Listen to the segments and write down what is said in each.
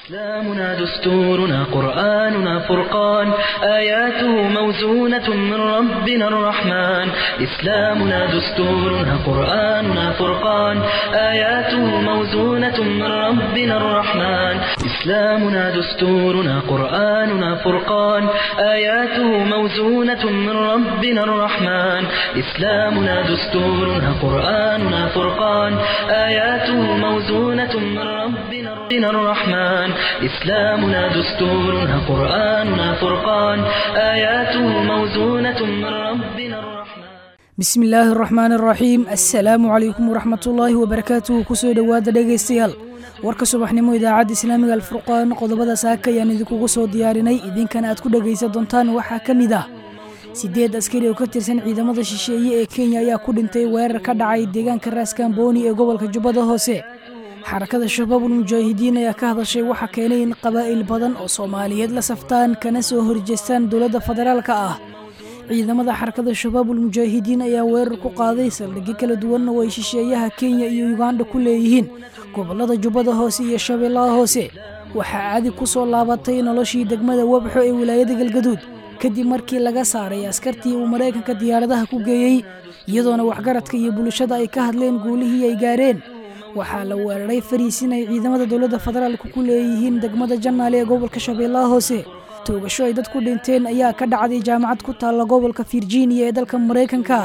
إسلامنا دستورنا قرآننا فرقان آياته موزونة من ربنا الرحمن إسلامنا دستورنا قرآننا فرقان آياته موزونة من ربنا الرحمن إسلامنا دستورنا قرآننا فرقان آياته موزونة من ربنا الرحمن إسلامنا دستورنا قرآننا فرقان آياته موزونة من ربنا الرحمن إسلامنا دستورنا قرآننا فرقان آياته موزونة من ربنا الرحمن bismi illaahi araxmaan araxiim assalaamu calaykum waraxmatullaahi wabarakaatuhu kusoo dhowaada dhegaystayaal warka subaxnimo idaacadda islaamiga alfurqaan qodobada saaka ayaan idinkugu soo diyaarinay idinkana aad ku dhegaysan doontaan waxaa ka mid ah siddeed askari oo ka tirsan ciidamada shisheeye ee kenya ayaa ku dhintay weerar ka dhacay deegaanka raaskambooni ee gobolka jubbada hoose xarakada shabaabul mujaahidiin ayaa ka hadashay waxa keenay in qabaa'il badan oo soomaaliyeed la saftaan kana soo horjeestaan dowladda federaalka ah ciidamada xarakada shabaabul mujaahidiin ayaa weerar ku qaaday saldhigyo kala duwanna oo ay shisheeyaha kenya iyo uganda ku leeyihiin gobolada jubbada hoose iyo shabeellaha hoose waxaa caadi ku soo laabatay noloshii degmada wabxo ee wilaayada galgaduud kadib markii laga saaray askartii uu maraykanka diyaaradaha ku geeyey iyadoona waxgaradka iyo bulshada ay ka hadleen guulihii ay gaareen waxaa la weeraray fariisin ay ciidamada dowladda federaalka ku leeyihiin degmada jannaale ee gobolka shabeellaha hoose toogasho ay dad ku dhinteen ayaa ka dhacday jaamacad ku taalla gobolka virginia ee dalka maraykanka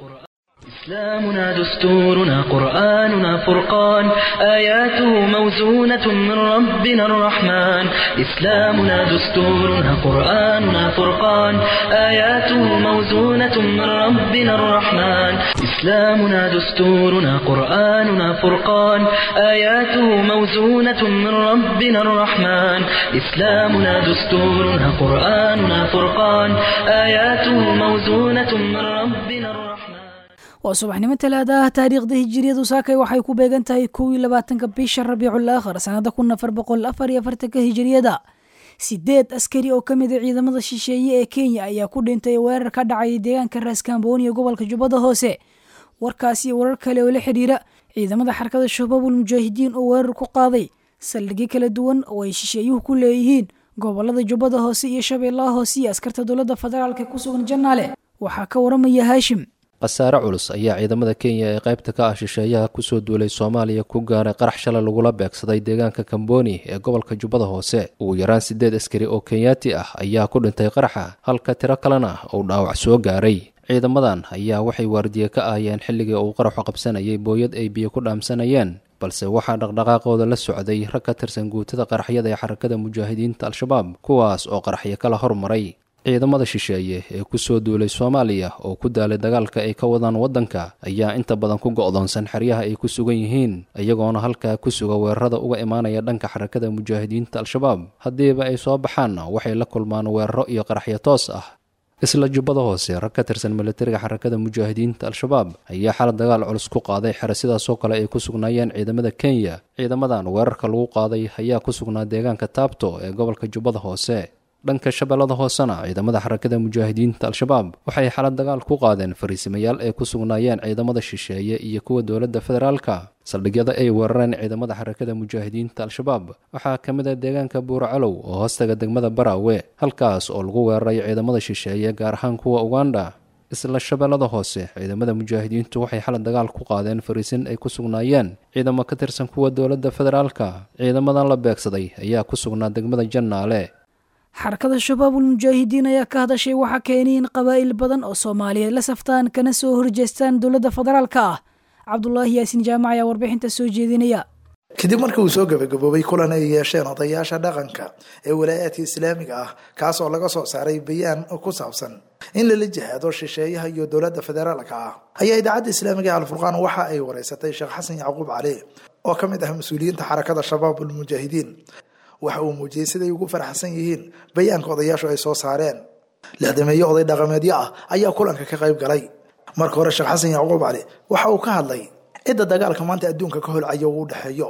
إسلامنا دستورنا قرآننا فرقان آياته موزونة من ربنا الرحمن إسلامنا دستورنا قرآننا فرقان آياته موزونة من ربنا الرحمن إسلامنا دستورنا قرآننا فرقان آياته موزونة من ربنا الرحمن إسلامنا دستورنا قرآننا فرقان آياته موزونة من ربنا الرحمن waa subaxnimo talaada ah taariikhda hijiriyadu saakay waxay ku beegan tahay kow iyo labaatanka bisha rabiicul aakhir sanada kun afar boqol afar iyo afartanka hijiriyada sideed askari oo ka mid a ciidamada shisheeye ee kenya ayaa ku dhintay weerar ka dhacay deegaanka raaskambooni ee gobolka jubbada hoose warkaas iyo warar kale oo la xidhiira ciidamada xarakada shabaabul mujaahidiin oo weerar ku qaaday saldhigyo kala duwan oo ay shisheeyuhu ku leeyihiin gobolada jubbada hoose iyo shabeellaha hoose iyo askarta dowladda federaalk ee ku sugan jannaale waxaa ka waramaya haashim khasaare culus ayaa ciidamada kenya ee qaybta ka ah shisheeyaha kusoo duulay soomaaliya ku gaaray qarax shalay lagula beegsaday deegaanka kamboni ee gobolka jubbada hoose ugu yaraan siddeed askari oo kenyaati ah ayaa ku dhintay qaraxa halka tiro kalena uu dhaawac soo gaaray ciidamadan ayaa waxay waardiye ka ahayeen xilligii uu qaraxu qabsanayay booyad ay biyo ku dhaamsanayeen balse waxaa dhaqdhaqaaqooda la socday rag ka tirsan guutada qaraxyada ee xarakada mujaahidiinta al-shabaab kuwaas oo qaraxyo kala hormaray ciidamada shisheeye ee kusoo duulay soomaaliya oo ku daalay dagaalka ay ka wadaan waddanka ayaa inta badan ku go'doonsan xeryaha ay ku sugan yihiin iyagoona halkaa ku suga weerarada uga imaanaya dhanka xarakada mujaahidiinta al-shabaab haddiiba ay soo baxaanna waxay la kulmaan weeraro iyo qaraxyo toos ah isla jubbada hoose rag ka tirsan militariga xarakada mujaahidiinta al-shabaab ayaa xalad dagaal culus ku qaaday xere sidaasoo kale ay ku sugnaayeen ciidamada kenya ciidamadan weerarka lagu qaaday ayaa ku sugnaa deegaanka taabto ee gobolka jubbada hoose dhanka shabeellada hoosena ciidamada xarakada mujaahidiinta al-shabaab waxay xalad dagaal ku qaadeen fariisimayaal ay ku sugnaayeen ciidamada shisheeye iyo kuwa dowladda federaalka saldhigyada ay weerareen ciidamada xarakada mujaahidiinta al-shabaab waxaa ka mid ah deegaanka buuracalow oo hoostaga degmada baraawe halkaas oo lagu weeraray ciidamada shisheeye gaar ahaan kuwa uganda isla shabeellada hoose ciidamada mujaahidiintu waxay xalad dagaal ku qaadeen fariisin ay ku sugnaayeen ciidamo ka tirsan kuwa dowladda federaalka ciidamadan la beegsaday ayaa ku sugnaa degmada jannaale xarakada shabaabul mujaahidiin ayaa ka hadashay waxa keenay in qabaa'il badan oo soomaaliyeed la saftaan kana soo horjeestaan dowladda federaalka ah cabdulaahi yaasiin jaamac ayaa warbixinta soo jeedinaya kadib markii uu soo gabagaboobay kulan ay yeesheen odayaasha dhaqanka ee walaayaadka islaamiga ah kaas oo laga soo saaray bayaan ku saabsan in lala jihaado shisheeyaha iyo dowladda federaalka ah ayaa idaacadda islaamiga ee alfurqaan waxa ay wareysatay sheekh xasan yacquub cali oo ka mid ah mas-uuliyiinta xarakada shabaabul mujaahidiin waxa uu muujiyey siday ugu faraxsan yihiin bayaanka odayaashu ay soo saareen lixdameeyo oday dhaqameedyo ah ayaa kulanka ka qayb galay marka hore sheekh xasan yacquub cali waxa uu ka hadlay cidda dagaalka maanta adduunka ka holcaya uu u dhexeeyo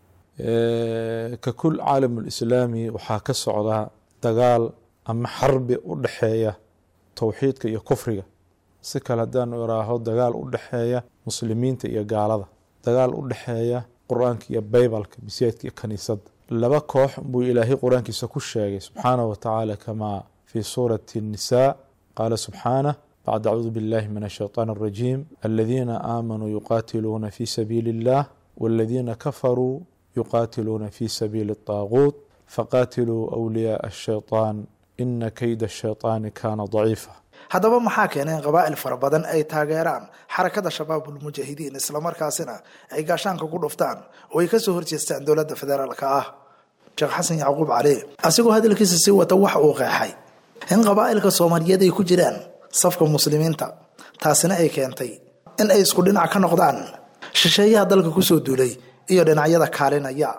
ka kul caalamulislaami waxaa ka socda dagaal ama xarbi u dhexeeya towxiidka iyo kufriga si kale haddaanu iraaho dagaal u dhexeeya muslimiinta iyo gaalada dagaal u dhexeeya qur-aanka iyo baybalka masiidka iyo kaniisadda laba koox buu ilaahay qur-aankiisa ku sheegay subxaanaه wa tacaala kamaa fi suurati الnisaa qaala subxaanah bacd acuudu biاllahi min الshayطaan الrajiim aladiina aamanuu yuqaatiluuna fi sabiili اllah wاladiina kafaruu yuqaatiluuna fi sabiili الطaaguut faqaatiluu أwliyaaء الshayطaan ina keyda الshayطaani kana daciifa haddaba maxaa keenay in qabaa'il fara badan ay taageeraan xarakada shabaabulmujaahidiin islamarkaasina ay gaashaanka ku dhuftaan oo ay kasoo horjeestaan dowladda federaalka ah sheekh xasan yacquub cali asigoo hadalkiisa sii wata waxa uu qeexay in qabaa'ilka soomaaliyeed ay ku jiraan safka muslimiinta taasina ay keentay in ay isku dhinac ka noqdaan shisheeyaha dalka kusoo duulay iyo dhinacyada kaalinaya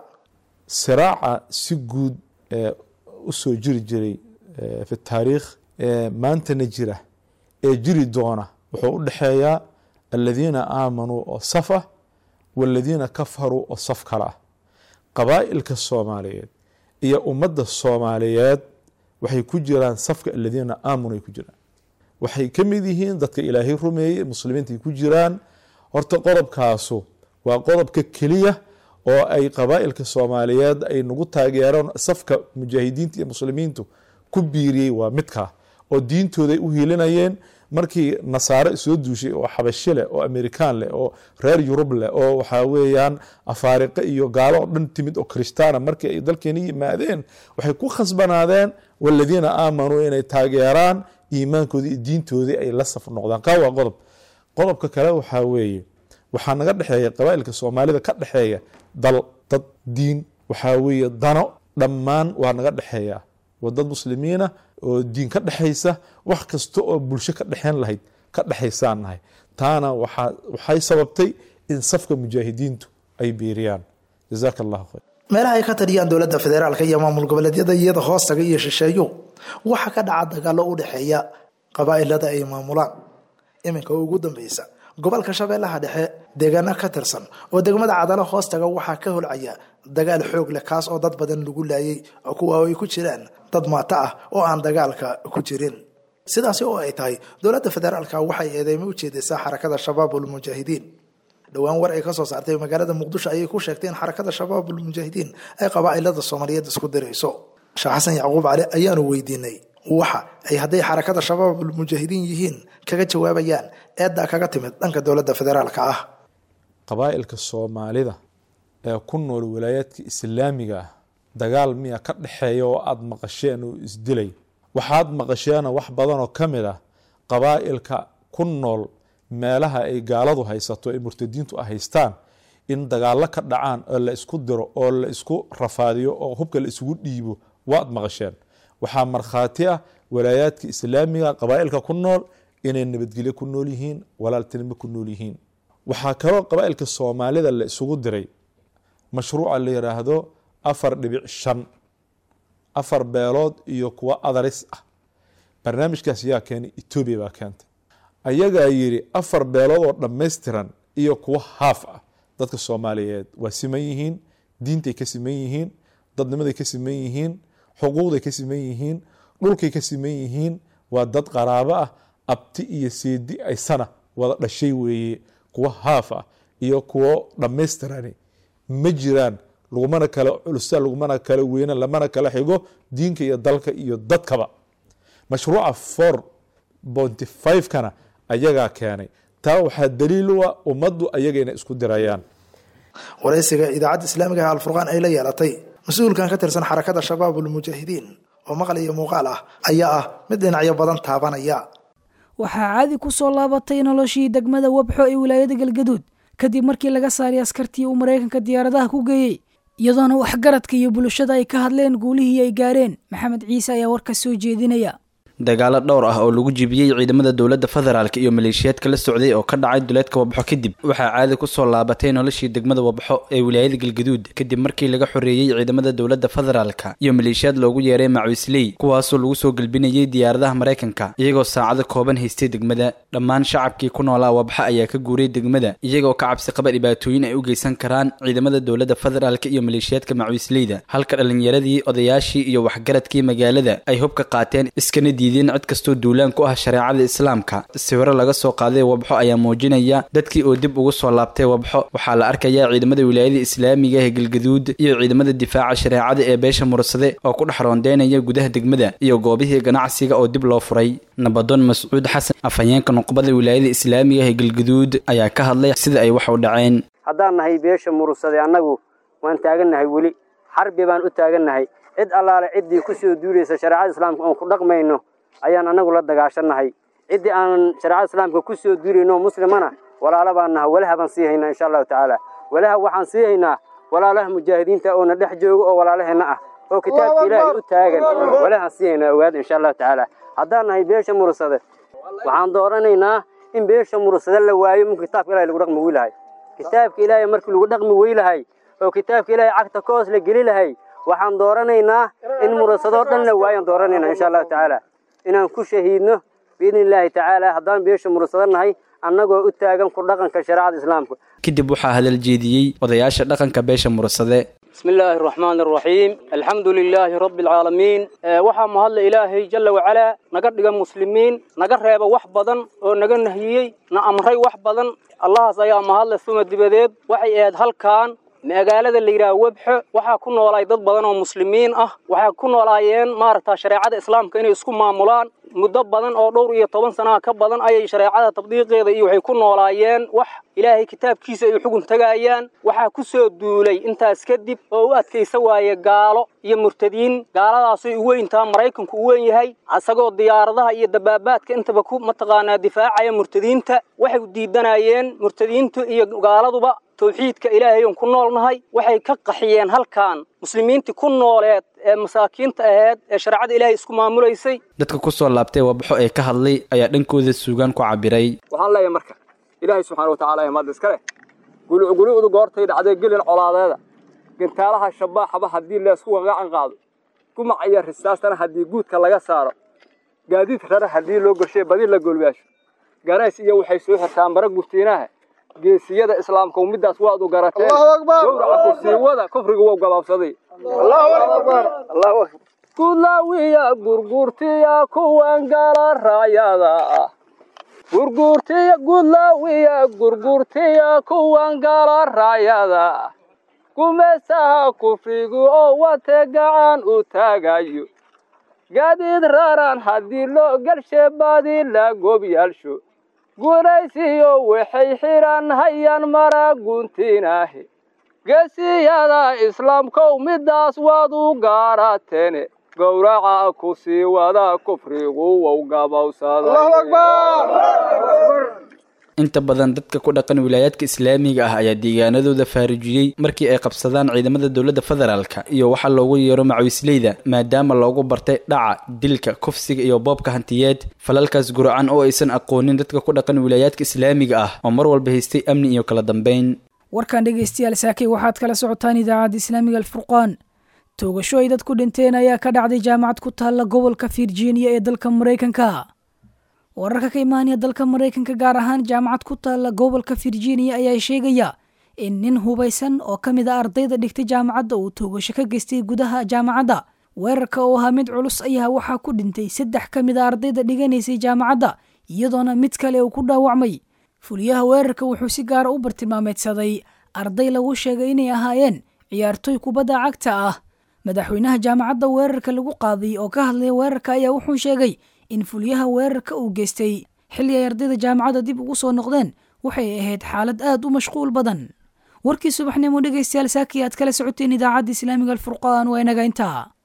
siraaca si guud ee usoo jiri jiray fi taariikh maantana jira ee jiri doona wuxuu u dhexeeyaa aladiina aamanuu oo saf ah waladiina kafaruu oo saf kale ah qabaa'ilka soomaaliyeed iyo ummadda soomaaliyeed waxay ku jiraan safka aladiina aamanuu ay ku jiraan waxay ka mid yihiin dadka ilaahay rumeeyey muslimiinta ay ku jiraan horta qodobkaasu waa qodobka keliya oo ay qabaa'ilka soomaaliyeed ay nagu taageeraan safka mujaahidiinta iyo muslimiintu ku biiriyey waa midkaa oo diintooda ay u hiilinayeen markii nasaare soo duushay oo xabashi leh oo amerikaan leh oo reer yurub leh oo waxaa weeyaan afaariqe iyo gaalo oo dhan timid oo kristaana markii ay dalkeena yimaadeen waxay ku khasbanaadeen waladiina aamanuu inay taageeraan iimaankoodii iyo diintoodii ay la saf noqdaan kaa waa qodob qodobka kale waxaa weeye waxaa naga dhexeeya qabaa'ilka soomaalida ka dhexeeya dal dad diin waxaa weeye dano dhammaan waa naga dhexeeya waa dad muslimiina oo diin ka dhexaysa wax kasta oo bulsho ka dhexeen lahayd ka dhexaysaan nahay taana waxay sababtay in safka mujaahidiintu ay biiriyaan jazaaka allahu khayr meelaha ay ka taliyaan dowladda federaalka iyo maamul goboleedyada iyada hoostaga iyo shisheeyo waxaa ka dhaca dagaalo u dhexeeya qabaa'ilada ay maamulaan iminka ugu dambeysa gobolka shabeellaha dhexe deegaano ka tirsan oo degmada cadalo hoostaga waxaa ka holcaya dagaal xoog leh kaas oo dad badan lagu laayay oo kuwa ay ku jiraan dad maato ah oo aan dagaalka ku jirin sidaasi oo ay tahay dowladda federaalka waxay eedeymo u jeedaysaa xarakada shabaabulmujaahidiin dhowaan war ay kasoo saartay magaalada muqdisho ayay ku sheegtay in xarakada shabaabulmujaahidiin ay qabaa'ilada soomaaliyeed isku dirayso sheekh xasan yacquub cali ayaanu weydiinay waxa ay hadday xarakada shabaabulmujaahidiin yihiin kaga jawaabayaan eeddaa kaga timid dhanka dowladda federaalka ah qabaa'ilka soomaalida ee ku nool walaayaadka islaamiga ah dagaal miya ka dhexeeya oo aada maqasheen oo isdilay waxaad maqasheena wax badanoo ka mid ah qabaa'ilka ku nool meelaha ay gaaladu haysato ay murtadiintu a haystaan in dagaallo ka dhacaan oo la isku diro oo la isku rafaadiyo oo hubka la isugu dhiibo waad maqasheen waxaa markhaati ah walaayaadka islaamiga qabaa'ilka ku nool inay nabadgelyo ku nool yihiin walaaltinimo ku nool yihiin waxaa kaloo qabaa'ilka soomaalida la isugu diray mashruuca la yidhaahdo afar dhibic shan afar beelood iyo kuwo adaris ah barnaamijkaas yaa keenay etoobiya baa keentay ayagaa yidhi afar beelood oo dhammaystiran iyo kuwo haaf ah dadka soomaaliyeed waa siman yihiin diintay ka siman yihiin dadnimaday ka siman yihiin xuquuqday ka siman yihiin dhulkay ka siman yihiin waa dad qaraabo ah abti iyo seedi aysana wada dhashay weeye kuwo haaf ah iyo kuwo dhammaystirani ma jiraan lagumana kala culusa lagumana kala weyna lamana kala xigo diinka iyo dalka iyo dadkaba mashruuca four bonty five-kana ayagaa keenay taa waxaa daliil u ah ummaddu ayaga inay isku dirayaan waraysiga idaacadda islaamiga ah alfurqaan ay la yeelatay mas-uulkan ka tirsan xarakada shabaabulmujaahidiin oo maqal iyo muuqaal ah ayaa ah mid dhinacyo badan taabanaya waxaa caadi ku soo laabatay noloshii degmada wabxo ee wilaayada galgaduud kadib markii laga saaray askartii uu maraykanka diyaaradaha ku geeyey iyadoona waxgaradka iyo bulshada ay ka hadleen guulihii ay gaareen maxamed ciise ayaa warka soo jeedinaya dagaalo dhowr ah oo lagu jibiyey ciidamada dowladda federaalk iyo maleeshiyaadka la socday oo ka dhacay duleedka wabxo kadib waxaa caadi ku soo laabatay noloshii degmada wabxo ee wilaayada galgaduud kadib markii laga xoreeyey ciidamada dowladda federaalka iyo maleeshiyaad loogu yeeray macawisley kuwaasoo lagu soo gelbinayey diyaaradaha maraykanka iyagoo saacado kooban haystay degmada dhammaan shacabkii ku noolaa wabxa ayaa ka guuray degmada iyagoo ka cabsi qaba dhibaatooyin ay u geysan karaan ciidamada dowladda federaalk iyo maleeshiyaadka macuisleyda halka dhallinyaradii odayaashii iyo waxgaradkii magaalada ay hubka qaateen iskana diideen cid kastoo duulaan ku ah shareecada islaamka sawiro laga soo qaaday wabxo ayaa muujinaya dadkii oo dib ugu soo laabtay wabxo waxaa la arkayaa ciidamada wilaayada islaamiga ee galgaduud iyo ciidamada difaaca shareecada ee beesha mursade oo ku dhex roondeynaya gudaha degmada iyo goobihii ganacsiga oo dib loo furay nabadoon mascuud xasan afhayeenka nuqbada wilaayada islaamiga ee galgaduud ayaa ka hadlay sida ay wax u dhaceen haddaan nahay beesha mursade annagu waan taagannahay weli xarbi baan u taagannahay cid allaale ciddii ku soo duulaysa shareecada islaamka oon ku dhaqmayno ayaan annagu la dagaashannahay ciddii aan shareecada islaamka ku soo duulayno muslimana walaala baan naha walaha baan sii haynaa insha allahu tacaala walaha waxaan sii haynaa walaalaha mujaahidiinta oona dhex joogo oo walaalaheenna ah oo kitaabka ilaahay u taagan walahaan sii haynaa ogaada insha allahu tacaala haddaan nahay beesha mursade waxaan dooranaynaa in beesha mursade la waayo marka kitaabka ilahay lagu dhaqmi weylahay kitaabka ilaahay markii lagu dhaqmi weylahay oo kitaabka ilaahay cagta ka hoos la geli lahay waxaan dooranaynaa in mursadoo dhan la waayaan dooranayna insha allahu tacaala inaan ku shahiidno biidni illaahi tacaala haddaan beesha mursado nahay annagoo u taagan ku dhaqanka shareecada islaamka kadib waxaa hadal jeediyey odayaasha dhaqanka beesha mursade بسم الله الرحمن الرحيم الحمد لله رب العالمين waxaa mahadla ilaahay jalla wacalaa naga dhiga muslimiin naga reeba wax badan oo naga nahiyey na amray wax badan allahaas ayaa mahadle suma dibadeed waxay ahayd halkan magaalada la yidhaha webxo waxaa ku noolaay dad badan oo muslimiin ah waxaa ku noolaayeen maaragta shareecada islaamka inay isku maamulaan muddo badan oo dhowr iyo toban sanaha ka badan ayay shareecada tabdiiqeeda iyo waxay ku noolaayeen wax ilaahay kitaabkiisa ay xugun tagaayaan waxaa ku soo duulay intaas kadib oo u adkaysa waaye gaalo iyo murtadiin gaaladaasay u weyntaa maraykanku u weyn yahay isagoo diyaaradaha iyo dabaabaadka intaba ku mataqaanaa difaacaya murtadiinta waxay diidanayeen murtadiintu iyo gaaladuba tawxiidka ilaahay oon ku noolnahay waxay ka qaxiyeen halkan muslimiintii ku nooleed ee masaakiinta ahayd ee shareecada ilaahay isku maamulaysay dadka ku soo laabtay wabaxo ee ka hadlay ayaa dhankooda suugaan ku cabiray waxaan leeyahay marka ilaahay subxaana watacaala ee maadda iska leh gulucgulucdu goortay dhacday gelin colaadeeda gantaalaha shabaaxaba haddii leesku gagacan qaado gumac iyo risaastana haddii guudka laga saaro gaadiid rara haddii loo gorshay badi la golbaasho garays iyo waxay soo xirtaan bara gurtiinaha geesiyada islaamka middaas waad u garateen gowraca kursiiwada kufriga wou gabaabsaday gudlaawiya gurgurtiya kuwan gala raayada ah gurgurtiya gudlaawiya gurgurtiya kuwan gala raayada ah gumaysaha kufrigu oo wate gacan u taagayo gaadiid raran haddii loo galshe badi la gobyaalsho guulaysiyo waxay xidhan hayaan mara guntinaahe geesiyada islaamkow middaas waad u gaarateene gowraca ku sii wada kufrigu wow gabowsaday inta badan dadka ku dhaqan wilaayaadka islaamiga ah ayaa deegaanadooda faarijiyey markii ay qabsadaan ciidamada dowladda federaalka iyo waxaa loogu yeero macawisleyda maadaama loogu bartay dhaca dilka kufsiga iyo boobka hantiyeed falalkaas guracan oo aysan aqoonin dadka ku dhaqan wilaayaadka islaamiga ah oo mar walba haystay amni iyo kala dambeyn warkan dhegeystayaal saakay waxaad kala socotaan idaacadda islaamiga alfurqaan toogasho ay dad ku dhinteen ayaa ka dhacday jaamacad ku taalla gobolka virginia ee dalka maraykanka wararka ka imaanaya dalka maraykanka gaar ahaan jaamacad ku taalla gobolka virginia ayaa sheegaya in nin hubaysan oo ka mid a ardayda dhigtay jaamacadda uu toogasho ka geystay gudaha jaamacadda weerarka oo ahaa mid culus ayaa waxaa ku dhintay saddex ka mid a ardayda dhiganaysay jaamacadda iyadoona mid kale uu ku dhaawacmay fuliyaha weerarka wuxuu si gaara u bartilmaameedsaday arday lagu sheegay inay ahaayeen ciyaartoy kubadda cagta ah madaxweynaha jaamacadda weerarka lagu qaaday oo ka hadlaya weerarka ayaa wuxuu sheegay in fulyaha weerarka uu geystay xilli ay ardayda jaamacadda dib ugu soo noqdeen waxay ahayd xaalad aad u mashquul badan warkii subaxnimo dhegaystayaal saakii aad kala socoteen idaacadda islaamiga alfurqaan waa inaga intaa